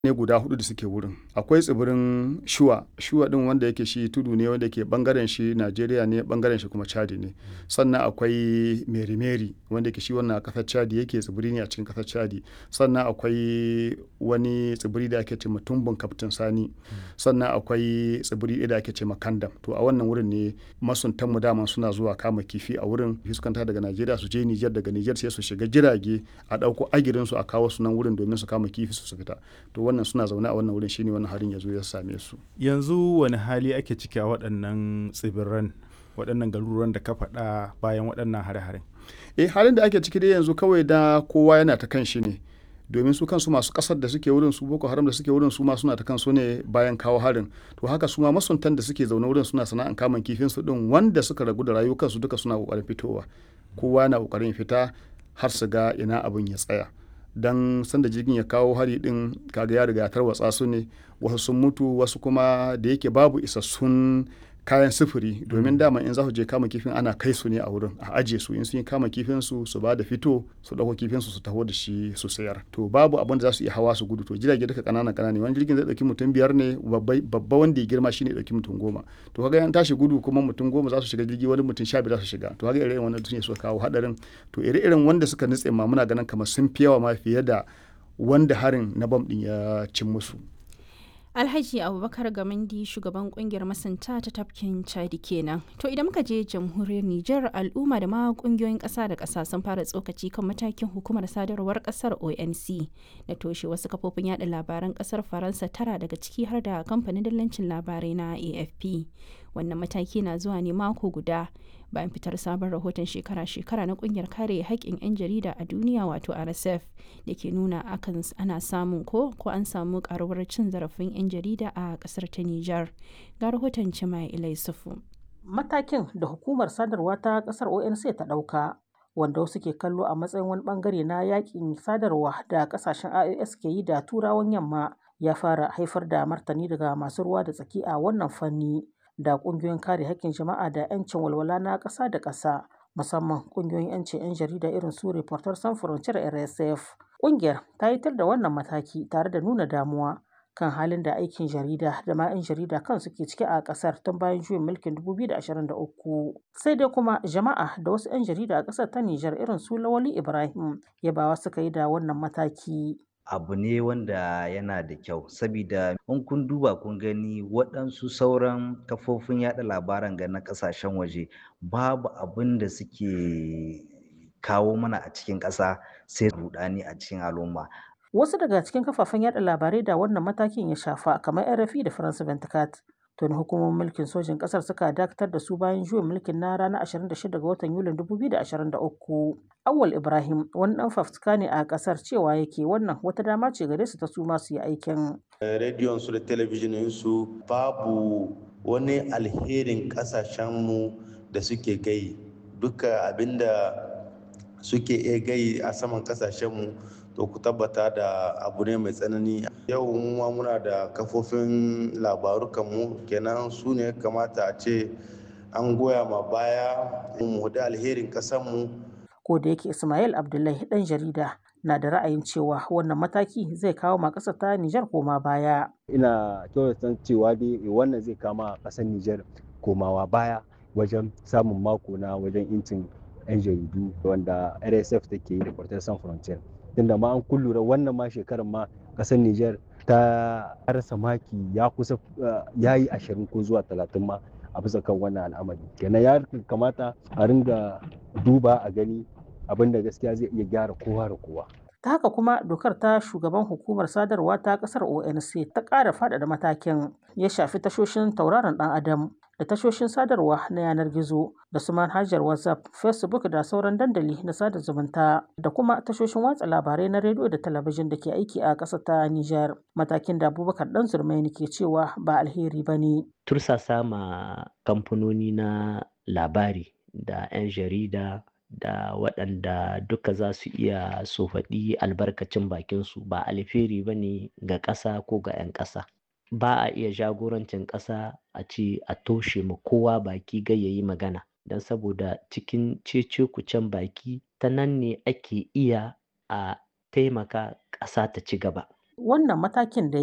ne guda hudu da suke wurin akwai tsibirin shuwa shuwa din wanda yake shi tudu ne wanda ke bangaren shi najeriya ne bangaren shi kuma chadi ne sannan akwai merimeri wanda yake shi wannan kasar chadi yake tsibiri ne a cikin kasar chadi sannan akwai wani tsibiri da ake ce tumbin kaftin sani sannan akwai tsibiri da ake ce kandam to a wannan wurin ne masuntan mu daman suna zuwa kama kifi a wurin fuskanta daga najeriya su je nijar daga nijar sai su shiga jirage a dauko agirin su a kawo su nan wurin domin su kama kifi su fita to wannan suna zaune a wannan wurin shine wannan harin ya zo ya same su yanzu wani hali ake ciki a waɗannan tsibiran waɗannan garuruwan da ka faɗa bayan waɗannan hare-haren eh halin da ake ciki dai yanzu kawai da kowa yana ta kan shi ne domin su kansu masu kasar da suke wurin su boko haram da suke wurin su ma suna ta kansu ne bayan kawo harin to haka su ma masuntan da suke zaune wurin suna sana'an kamun kifin su din wanda suka ragu da rayukansu duka suna kokarin fitowa kowa na kokarin fita har su ga ina abin ya tsaya dan sanda jirgin ya kawo hari din kaga ya riga tarwatsa su ne wasu sun mutu wasu kuma da yake babu isassun kayan sufuri domin dama in za su je kama kifin ana kai su ne a wurin a aje su in sun yi kama kifin su su ba da fito su dauko kifin su su taho da shi su sayar to babu abin da za su iya hawa su gudu to jirage duka kanana kanana wani jirgin zai dauki mutum biyar ne babba wanda ya girma shine dauki mutum goma to kaga yan tashi gudu kuma mutum goma za su shiga jirgi wani mutum sha biyar za su shiga to kaga irin wannan ne suka kawo hadarin to ire-iren wanda suka nutse ma muna ganin kamar sun fi yawa ma fiye da wanda harin na bam din ya cin musu Alhaji Abubakar Gamandi shugaban kungiyar masanta ta tafkin Chadi kenan. To idan muka je jamhuriyar Nijar al'umma da ma kungiyoyin ƙasa da ƙasa sun fara tsokaci kan matakin hukumar sadarwar ƙasar ONC na toshe wasu kafofin yada labaran ƙasar Faransa tara daga ciki har da kamfanin dillancin labarai na AFP. Wannan mataki na zuwa ne mako guda bayan fitar sabon rahoton shekara-shekara na kungiyar kare haƙƙin 'yan jarida a duniya wato RSF da ke nuna akan ana samun ko ko an samu karuwar cin zarafin 'yan jarida a ƙasar ta Nijar. Ga rahoton Cimai Ilaisufu. Matakin da hukumar sadarwa ta ƙasar ONC ta ɗauka wanda wasu ke kallo a matsayin wani bangare na yakin sadarwa da ƙasashen IOS ke yi da turawan yamma ya fara haifar da martani daga masu ruwa da tsaki a wannan fanni. da kungiyoyin kare haƙƙin jama'a da 'yancin walwala na ƙasa da ƙasa musamman kungiyoyin 'yancin 'yan jarida irin su reporter sans frontier rsf ƙungiyar ta yi da wannan mataki tare da nuna damuwa kan halin da aikin jarida da ma 'yan jarida kan suke ciki a ƙasar tun bayan juyin mulkin 2023 sai dai kuma jama'a da wasu 'yan jarida a ƙasar ta nijar irin su lawali ibrahim yabawa suka yi da wannan mataki abu ne wanda yana da kyau sabida in kun duba kun gani waɗansu sauran kafofin yada labaran ga na ƙasashen waje babu abin da suke kawo mana a cikin ƙasa sai rudani a cikin al'umma wasu daga cikin kafafen yada labarai da wannan matakin ya shafa kamar rfi da france 24 tuni hukumomin mulkin sojin kasar suka dakatar da su bayan juyin mulkin na ranar 26 ga watan yulin 2023 awal ibrahim wani dan fafutuka ne a kasar cewa yake wannan wata dama ce gare su ta su masu yi aikin rediyon su da talabijinin su babu wani alherin kasashenmu da suke gai duka abinda suke iya gai a saman kasashenmu to ku tabbata da abu ne mai tsanani yau ma muna da kafofin labarukanmu kenan su ne kamata a ce an goya ma baya mu da alherin kasanmu ko da yake ismail abdullahi dan jarida na da ra'ayin cewa wannan mataki zai kawo ma ƙasar ta nijar koma baya ina kyautata cewa dai wannan zai kama ƙasar nijar komawa baya wajen samun mako na wajen incin 'yan jaridu wanda rsf take yi da Reporters sans frontier tunda ma an kullura wannan ma shekarar ma kasar Nijar ta rasa maki ya kusa ya yi ashirin ko zuwa talatin ma a bisa kan wannan al'amari kenan ya kamata a ringa duba a gani abin da gaskiya zai iya gyara kowa da kowa ta haka kuma dokar ta shugaban hukumar sadarwa ta kasar onc ta ƙara faɗaɗa matakin ya shafi tashoshin tauraron ɗan adam da tashoshin sadarwa na yanar gizo da su manhajar whatsapp facebook da sauran dandali na sada zumunta da kuma tashoshin watsa labarai na rediyo da talabijin da ke aiki a ƙasa ta niger matakin da abubakar dan zurmaini ke cewa ba alheri ba ne tursasa ma kamfanoni na labari da 'yan jarida da waɗanda duka za su iya su faɗi albarkacin bakinsu ba alheri ba ne ga ƙasa ko ga 'yan ƙasa ba a iya jagorancin ƙasa a ce a toshe ma kowa baki ga yayi magana don saboda cikin cece kucen baki ta nan ne ake iya a taimaka ƙasa ta ci gaba Wannan matakin da